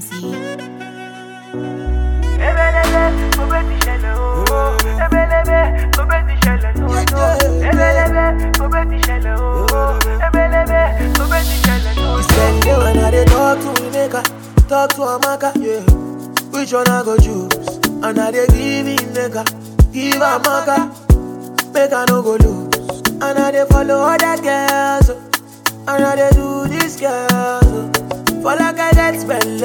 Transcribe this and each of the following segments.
MC. Ebelebe, mo bẹ ti ṣẹlẹ̀ ooo. Ebelebe, mo bẹ ti ṣẹlẹ̀ lóòótọ́. Ebelebe, mo bẹ ti ṣẹlẹ̀ ooo. Ebelebe, mo bẹ ti ṣẹlẹ̀ lóòótọ́. Spend day when I dey talk to Emeka, talk to Amaka, yeah. Which one I go choose? And I dey give Emeka, give Amaka, make I no go lose. And I dey follow other girls, oh. and I dey do this girls. oh. For like I get spend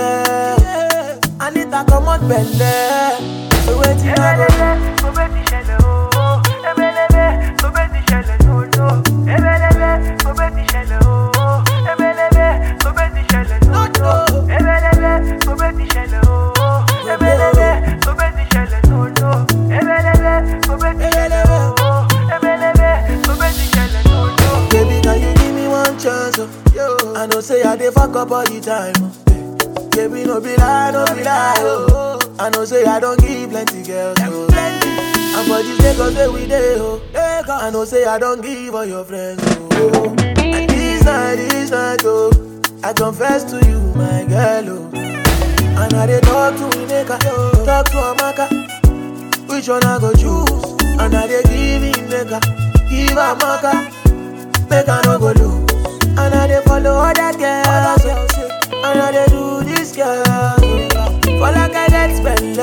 I need to come out belle. So waiting I go Ebelebe, mo bẹ ti ṣẹlẹ̀ ooo. Ebelebe, mo bẹ ti ṣẹlẹ̀ lóòótọ́. Ebelebe, mo bẹ ti ṣẹlẹ̀ ooo. Ebelebe, mo bẹ ti ṣẹlẹ̀ lóòótọ́. Ebelebe, mo bẹ ti ṣẹlẹ̀ ooo. Ebelebe, mo bẹ ti ṣẹlẹ̀ lóòótọ́. Ebelebe, mo bẹ ti ṣẹlẹ̀ ooo. Ebelebe, mo bẹ ti ṣẹlẹ̀ lóòótọ́. Baby, can you give me one chance? Oh? Yo. I know say I dey fuck up all the time. Oh. Baby, no be lie, no be lie. Oh. I know say I don't give plenty girls. Oh. And for this Lagos where we dey, oh. I know say I don't give all your friends. Oh. And this night, this night, oh. I confess to you, my girl, oh. And I dey talk to Emeka, talk to Amaka. Which one I go choose? And I dey give Emeka, give Amaka. Make I no go lose. And I dey follow other girls. oh. And I dey do this girl. oh. For like I get spend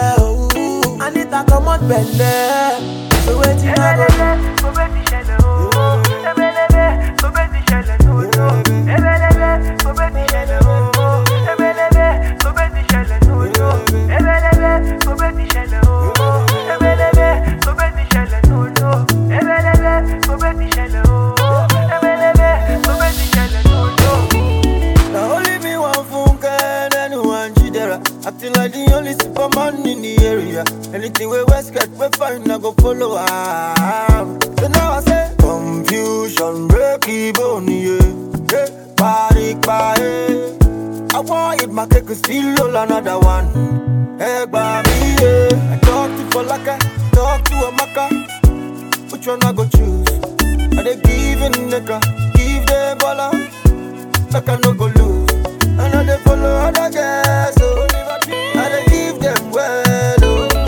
oh. I need to come out belle. So waiting I go Ebelebe, mo bẹ ti ṣẹlẹ̀ ooo. Ebelebe, mo bẹ ti ṣẹlẹ̀ lóòótọ́. Ebelebe, mo bẹ ti ṣẹlẹ̀ ooo. Ebelebe, mo bẹ ti ṣẹlẹ̀ lóòótọ́. Ebelebe, mo bẹ ti ṣẹlẹ̀ ooo. Ebelebe, mo bẹ ti ṣẹlẹ̀ lóòótọ́. Ebelebe, mo bẹ ti ṣẹlẹ̀ ooo. Ebelebe, mo bẹ ti ṣẹlẹ̀ lóòótọ́. Now only me one funke and anyone jidera. Acting like the only superman in the area. Anything we West get, we find I go follow am. So now I say confusion, break even, yeah. Hey, party, party. I want it, my cake is still all another one. Hey, baby, yeah. I talk to Falaka, talk to Amaka. Which one I go choose? Are they giving nigga? Give them baller like I no go lose. And I dey follow other girls, oh. I dey give them well,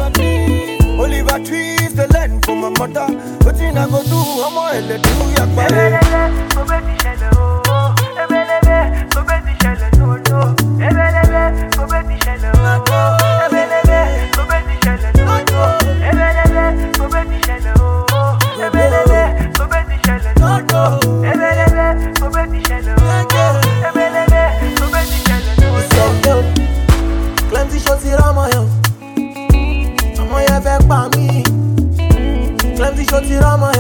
oh. Oliver trees the land for my mother. Wetin I go do? Ọmọ ẹlẹ do yagbare. Ebelebe, mo bẹ ti ṣẹlẹ̀ ooo. Ebelebe, mo bẹ ti ṣẹlẹ̀ lóòótọ́. Ebelebe, mo bẹ ti ṣẹlẹ̀ ooo. Ebelebe, mo bẹ ti ṣẹlẹ̀ lóòótọ́. Ebelebe, mo bẹ ti ṣẹlẹ̀ ooo. Ebelebe, mo bẹ ti ṣẹlẹ̀ lóòótọ́. Ebelebe, mo bẹ ti ṣẹlẹ̀ ooo. Ebelebe, mo bẹ ti ṣẹlẹ̀ lóòótọ́. Send yo. Plenty shots here on my own. Ọmọ yẹn fẹ́ pa mí. Plenty shots here on my